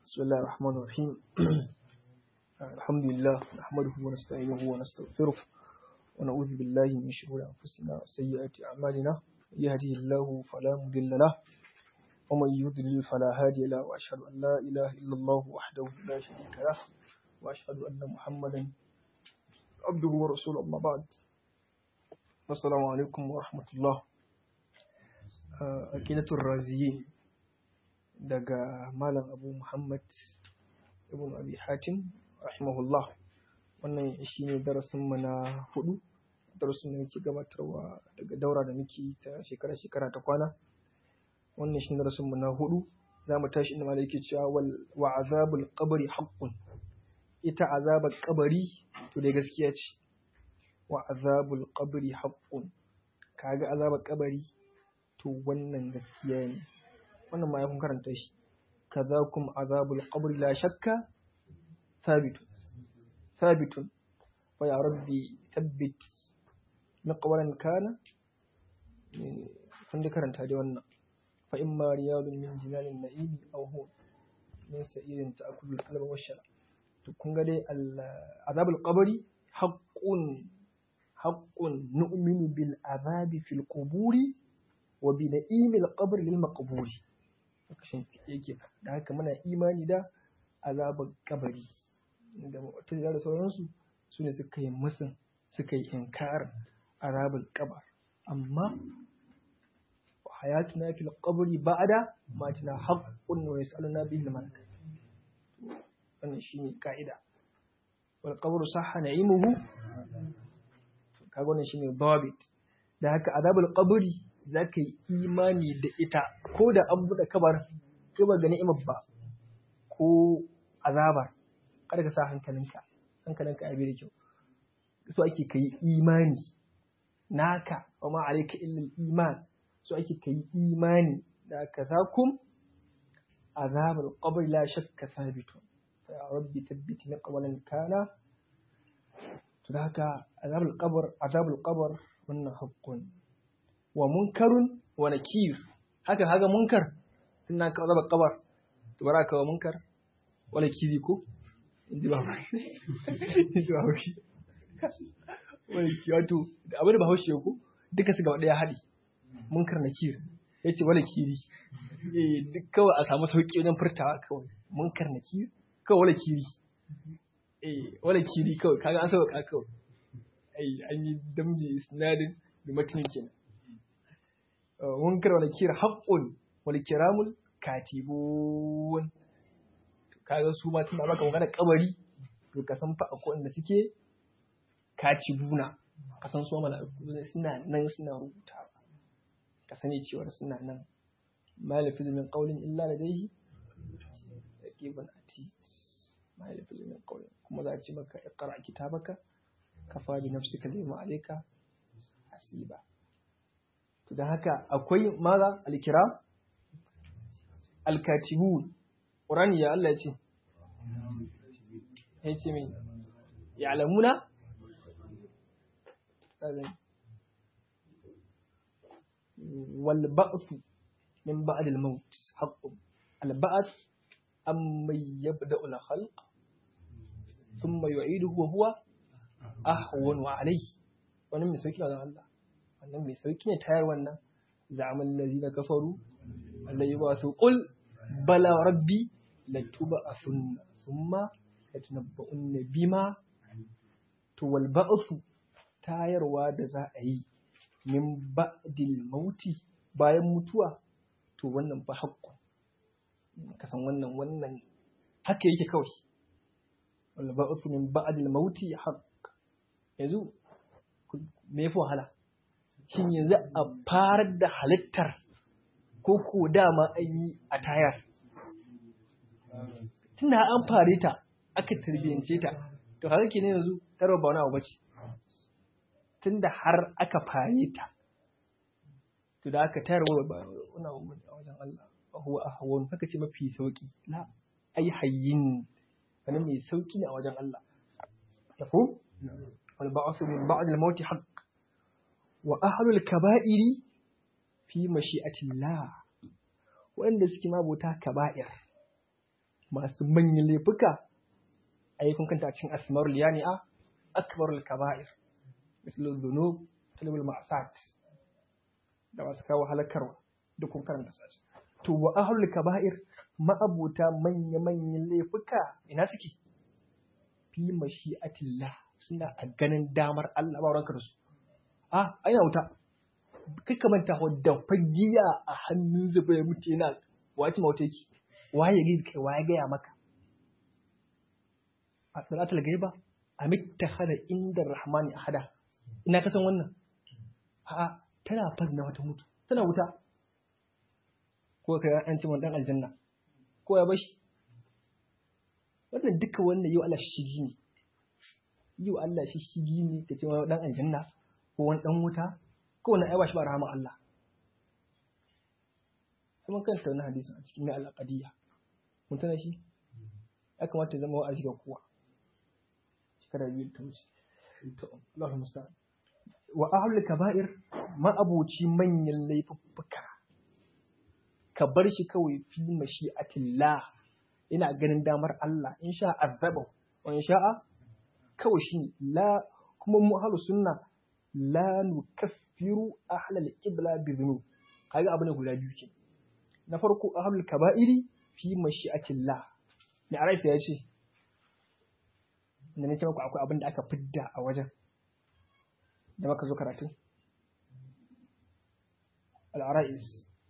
بسم الله الرحمن الرحيم الحمد لله نحمده ونستعينه ونستغفره ونعوذ بالله من شرور أنفسنا وسيئات أعمالنا يهده الله فلا مضل له ومن يضلل فلا هادي له وأشهد أن لا إله إلا الله وحده لا شريك له وأشهد أن محمدا عبده ورسوله أما بعد السلام عليكم ورحمة الله أكيدة الرازيين daga Malam Abu Muhammad Ibn Abi Hatim rahimahullah wannan shi ne darasinmu na hudu darasin da muke gabatarwa daga daura da muke ta shekara-shekara ta kwana wannan shi ne darasinmu na hudu za mu tashi inda malai yake cewa wa azabul qabri haqqun ita azabar kabari to dai gaskiya ce wa azabul qabri haqqun kaga azabar kabari to wannan gaskiya ne wannan ma ya kun karanta shi kazakum azabul qabri la shakka thabitun thabitun wa ya rabbi tabbit maqwalan kana kun da karanta da wannan fa imma riyadun min jilalin na'im aw hu min sa'irin ta'kulu al-qalba wa shara to kun ga dai azabul qabri haqqun haqqun nu'minu bil azabi fil quburi wa bi na'imil qabri lil maqburi kashin yake da haka muna imani da azabar kabari da mutum da sauransu su ne suka yi musun suka yi inkarin azabar kabar amma hayatuna fil qabri ba'da ma tana haqqun wa yas'aluna bihi al malak wannan shine ka'ida wal qabru sahha na'imuhu kaga wannan shine dawabit da haka azabul qabri za ka yi imani da ita ko da an buɗe kabar kai ba ga ni'imar ba ko azabar kada ka sa hankalinka hankalinka ya da kyau so ake ka yi imani naka wa ma alayka illa iman so ake ka yi imani da ka zakum azabar qabr la shakka sabitun fa ya rabbi tabbiti na qawlan kana to da haka azabul qabr azabul qabr wannan haqqun wa munkarun wa nakir haka haka munkar tunda ka zaba kabar to bara ka wa munkar wala kiri ko inji ba ba inji ba haushi wala kiri wato da abin da ba haushi ko duka su gaba daya hadi munkar nakir yace wala kiri eh duk kawai a samu sauki wajen furtawa kawai munkar nakir kawai wala kiri eh wala kiri kawai kaga an sauka kawai ai an yi damje sinadin da matanin kenan munkar wani kira haƙƙun wani kiramul katibun kaga su ma tunda baka magana kabari to ka san fa akwai wanda suke katibuna ka san su mala'iku suna nan suna rubutawa ka sani cewa suna nan malafi min qawlin illa ladayhi raqibun atid malafi min qawlin kuma za a ce maka iqra kitabaka kafa bi nafsika lima alayka hasiba da haka akwai maza alkira alkatibun ƙurani ya Allah ya ce ya ce mai ya alamuna wal ba'su min ba'd al maut haqqun al ba'th amma yabda al khalq thumma yu'iduhu wa huwa ahwanu alayhi wannan mai sauki da Allah wannan mai sauki ne tayar wannan zaman lazi na kafaru Allah yi ba su ƙul bala rabbi la tuba a sunna summa la tunabba'un bima to wal ba'su tayarwa da za a yi min ba'dil mauti bayan mutuwa to wannan fa haƙƙo ka san wannan wannan haka yake kawai wal ba'su min ba'dil mauti haqq yanzu me yafi wahala shin yanzu a farar da halittar ko ko dama an yi a tayar tunda an fare ta aka tarbiyyance ta to haka ke ne yanzu tarwa ba wani abu bace tunda har aka fare ta to da aka tayar wa wani abu a wajen Allah huwa ahwan haka ce mafi sauki la ai hayyin wani mai sauki ne a wajen Allah yafu wal ba'su min ba'd al-maut haqq wa ahlul kaba'iri fi mashi'atillah wanda suke mabota kaba'ir masu manyan laifuka ai kun kanta a cikin asmarul yani'a akbarul kaba'ir mislu dhunub talabul ma'sat da masu kawo halakarwa duk kun karanta su to wa ahlul kaba'ir ma'abuta manya manyan laifuka ina suke fi mashi'atillah suna a ganin damar Allah ba ranka da su a aina wuta kai ka manta da fagiya a hannun zuba ya mutu yana wace mauta yake waye ya kai waye gaya maka a salatul gaiba amit hada inda rahmani ahada ina ka san wannan a tana fas na wata mutu tana wuta ko kai an ci mun dan aljanna ko ya bashi wannan duka wannan yau Allah shigi ne yau Allah shigi ne ka ce wani dan aljanna ko wani dan wuta ko wani aiwa shi ba rahama Allah kuma kanta wani hadisin a cikin mai alaqadiyya mun tana shi ya kamata ya zama wa'azi ga kowa shekara biyu ta wuce to Allahu musta'an wa ahlul kaba'ir ma abuci manyan laifuffuka ka bar shi kawai fi mashi'atillah ina ganin damar Allah in sha azaba wa in sha'a kawai shi la kuma mu ahlus sunna la nukaffiru ahlal qibla bi dhunub kaga abu ne guda biyu ke na farko ahlul kaba'iri fi mashi'atillah me araisa ya ce da ne ce muku akwai abin da aka fidda a wajen da maka zo karatu al-arais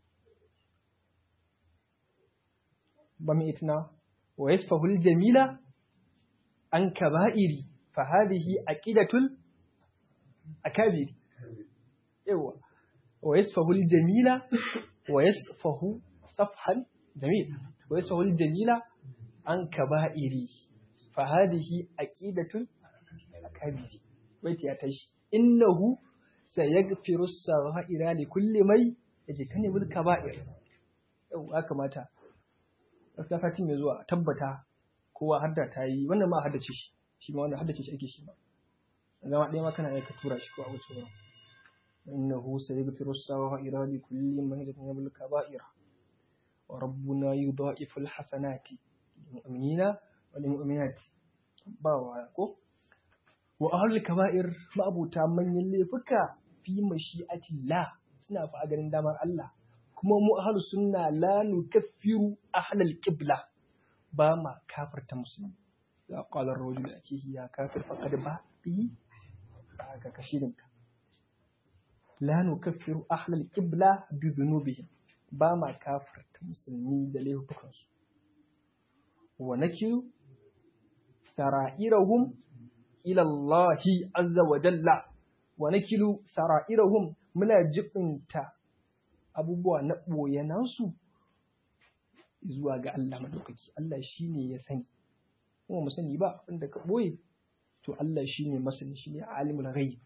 ba mu itina wa yasfahul jamila an kaba'iri fa hadhihi aqidatul akabiri yawa wa yasfahul jamila wa yasfahu safhan jamil wa yasfahul jamila an kaba'iri fa hadhihi aqidatul akabiri baiti ya tashi innahu sayaghfiru as-sagha'ira li kulli mai yajtanibul kaba'ir yawa kamata gaskiya satin mai zuwa tabbata kowa hadda ta yi wannan ma haddace shi shi ma wannan haddace shi ake shi ma zama ɗaya ma kana aika tura shi ko a wuce wurin innahu sayaghfiru as-sagha'ira li kulli man yajtanibul kaba'ira wa rabbuna yudha'ifu al-hasanati lil mu'minina wa lil mu'minati ba wa ko wa ahlul kaba'ir ma'abuta manyan laifuka fi mashi'atillah suna fa ganin damar Allah kuma mu ahlus sunna la nukaffiru ahlal qibla ba ma kafirta musulmi ya qala ar-rajul akihi ya kafir faqad ba bi ga kashirin ka la nukaffiru ahlal qibla bi dhunubihim ba ma kafirta musulmi da laifukan su wa nakiru sara'irahum ila Allah azza wa jalla wa nakilu sara'irahum muna jibinta abubuwa na ɓoye nasu zuwa ga Allah maɗaukaki. Allah shi ne ya sani, kuma mu sani ba wanda ka ɓoye, to Allah shi ne masani shi ne alimul ghaib.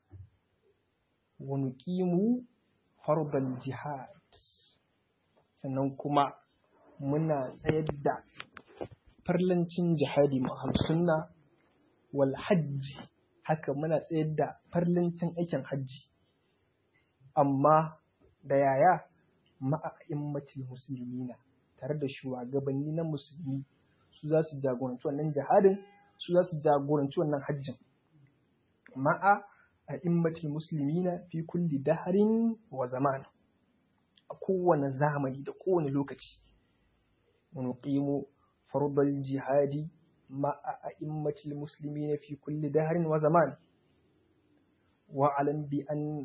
Wani ƙimu farbal jihad, sannan kuma muna tsayar da farlancin jihadi mahal sunna wal hajji, haka muna tsayar da farlancin aikin hajji. Amma da yaya ma'a'immatul musulmina tare da shugabanni na musulmi su za su jagoranci wannan jihadin su za su jagoranci wannan hajjin ma'a a'immatul muslimina fi kulli daharin wa zaman a kowane zamani da kowane lokaci wani ƙimo fardal jihadi ma'a a'immatul muslimina fi kulli daharin wa zaman wa'alan bi an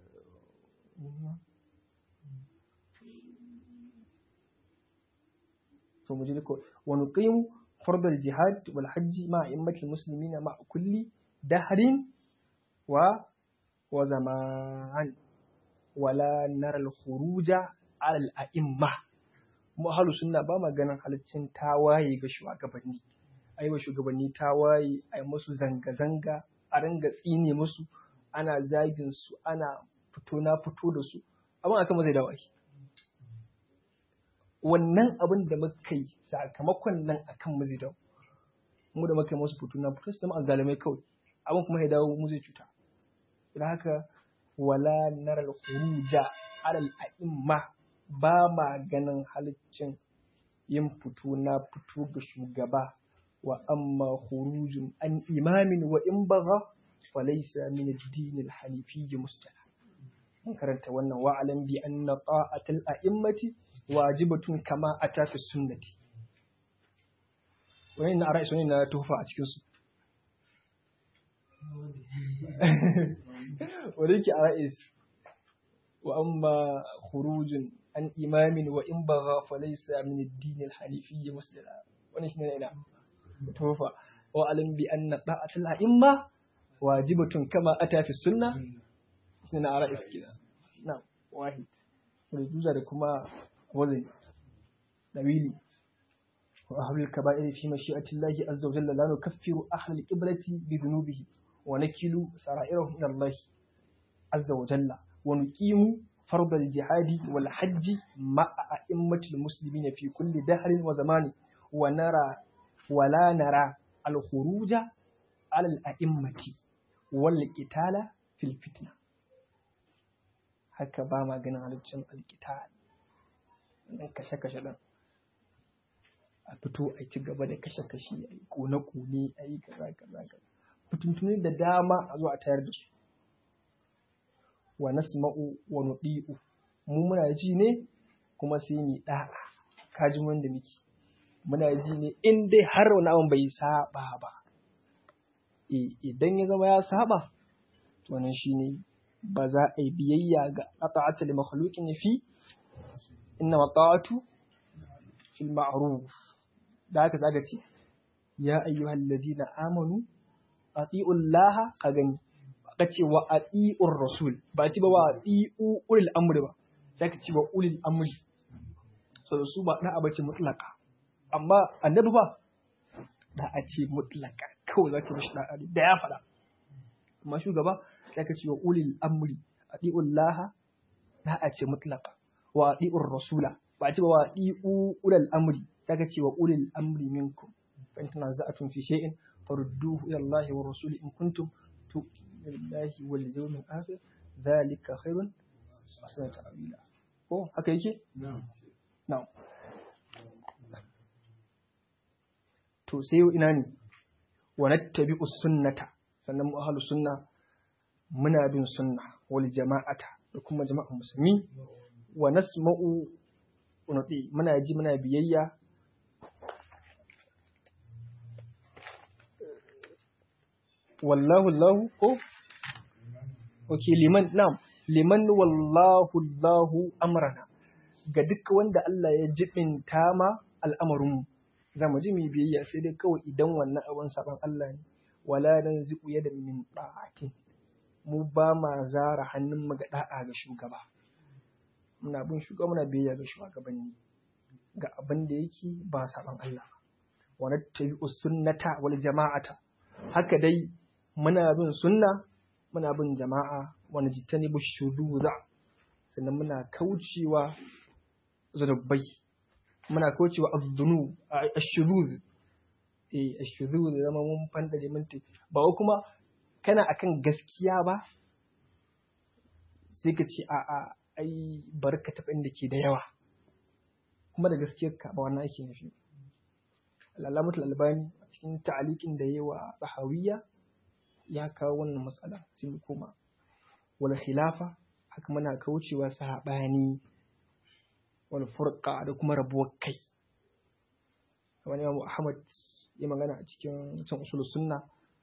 to mu ji ko wa nuqimu fard al jihad wal hajj ma immatil muslimina ma kulli dahrin wa wa zaman wala nara al khuruja ala al a'imma mu halu sunna ba ma ganin halaccin tawaye ga shugabanni ai wa shugabanni tawaye ai musu zanga zanga a ringa tsine musu ana zagin su ana fito na fito da su abin akan zai dawo ai wannan abin da muka yi sakamakon nan akan mu zai dawo mu da muka yi musu fito na fito su zama azalimai kawai abin kuma ya dawo mu zai cuta don haka wala naral khuruja alal a'imma ba ma ganin haliccin yin fito na fito ga shugaba wa amma khurujun an imamin wa in bagha falaysa min ad-din al-hanifiyyi mustala mun karanta wannan wa alam bi anna ta'atul a'immati wajibatun kama ata fi sunnati wani na ra'ayi wani na tufa a cikin su wani ke a ra'ayi wa amma khurujun an imamin wa in bagha falaysa min ad-din al-hanifiyyi mustala wani shi ne ina tufa wa alam bi anna ta'atul a'imma wajibatun kama ata fi sunna na ara iskina na wahid rujuza da kuma wazai dawili wa ahlul kaba'ir fi mashi'ati Allah azza wa jalla la nukaffiru ahlul qiblati bi dhunubihi wa nakilu sara'irahum ila Allah azza wa jalla wa nuqimu فرض الجهاد والحج مع أئمة المسلمين في كل دهر وزمان ونرى ولا نرى الخروج على الأئمة والقتال في الفتنة haka ba ma ganin halittun alkitab ɗan kashe-kashe ɗan a fito a ci gaba da kashe-kashe a yi kone-kone a yi kaza-kaza fitintuni da dama a zo a tayar da su wa nasma'u wa nudi'u mu muna ji ne kuma sai mu da'a kaji wanda muke muna ji ne in dai har wani abin bai saba ba idan ya zama ya saba to wannan shine ba za a yi biyayya ga ata'atul makhluqin fi inna mata'atu fil ma'ruf da haka zaka ce ya ayyuhal ladina amanu ati'u llaha ka gani ka ce wa ati'ur rasul ba ci ba wa ati'u ulil amri ba sai ka ce wa ulil amri so su ba da abace mutlaka amma annabi ba da a ce mutlaka kawai zaka mishi da da ya faɗa amma shugaba sai ka ce wa ulil amri ati'ul laha da a ce mutlaka wa ati'ur rasula ba ce ba wa ati'u ulil amri sai ka ce wa ulil amri minkum fa in tanaza'tum fi shay'in farudduhu ila Allah wa rasuli in kuntum tu'minuna billahi wal yawmil akhir dhalika khairun wa ahsanu ta'wila ko haka yake na'am na'am to sai ina ne wa nattabi'u sunnata sannan mu ahlus sunna muna bin sunna wal jama'ata da kuma jama'an musulmi wa nasma'u unati muna ji muna biyayya wallahu Allah ko oke liman na'am liman wallahu Allahu amrana ga duk wanda Allah ya jibinta ma al'amarinmu za mu ji mu biyayya sai dai kawai idan wannan abin saban Allah ne wala dan ziku yada min da'atin mu ba ma zara hannun mu ga da'a ga shugaba muna bin shugaba muna biyayya ga shugabanni ga abin da yake ba saban Allah wa nattabi'u sunnata wal jama'ata haka dai muna bin sunna muna bin jama'a wa najtanibu shuduza sannan muna kaucewa zunubai muna kaucewa azzunu ashuruz eh ashuruz zama mun fandare mun ba wai kuma kana akan gaskiya ba sai ka ce a a ai barka ta da ke da yawa kuma da gaskiyar ka ba wannan ake nufi al-alamatul albani a cikin ta'aliqin da yayi wa sahawiyya ya kawo wannan matsala sai mu koma wal khilafa haka muna kaucewa sahabani wal furqa da kuma rabuwar kai wani Imam Ahmad ya magana a cikin cin usul sunna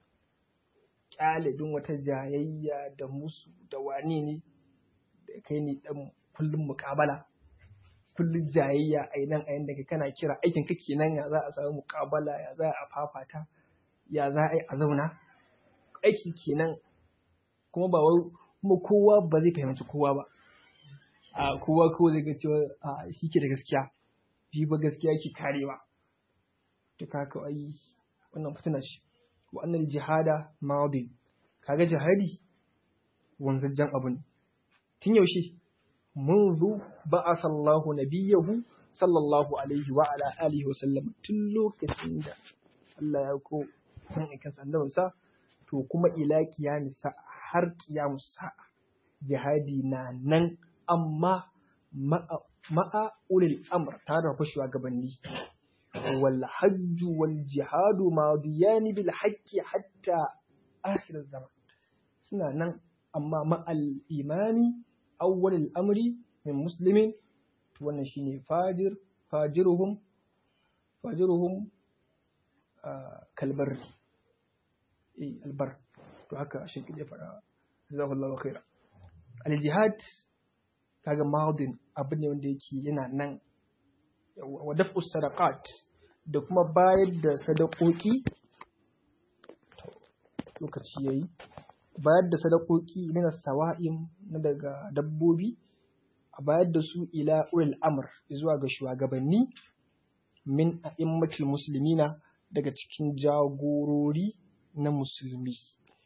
kyalibin wata jayayya da musu da wani ne da kai ne dan kullum muƙabala kullum jayayya a nan a yanda kana kira aikin ka kenan ya za a samu muƙabala ya za a fafata ya za a yi a zauna aiki kenan kuma ba wai kuma kowa ba zai fahimci kowa ba a kowa ko zai ga cewa a shi ke da gaskiya shi ba gaskiya ke karewa to kaka ai wannan fitina ce wa annal jihada madi kaga jihadi wanzajjan abu ne tun yaushe منذ بعث الله نبيه صلى الله عليه وعلى آله وسلم tun lokacin da Allah ya ko kan ikan annabinsa to kuma ila kiyamisa har kiyamus sa'a jihadi na nan amma ma'a ma'a ulil amr tare da fashewa gabanni wal hajju wal jihadu madiyani bil haqqi hatta akhir zaman suna nan amma ma'al imani awwalil amri min muslimin to wannan shine fajir fajiruhum fajiruhum kalbar eh albar to haka shi ya fara jazakallahu khaira al jihad kaga madin abu ne wanda yake yana nan wa daf'us sadaqat da kuma bayar da sadakoki lokaci yayi bayar da sadakoki na sawa'im na daga dabbobi a bayar da su ila ulil amr zuwa ga shugabanni min a'immatul muslimina daga cikin jagorori na musulmi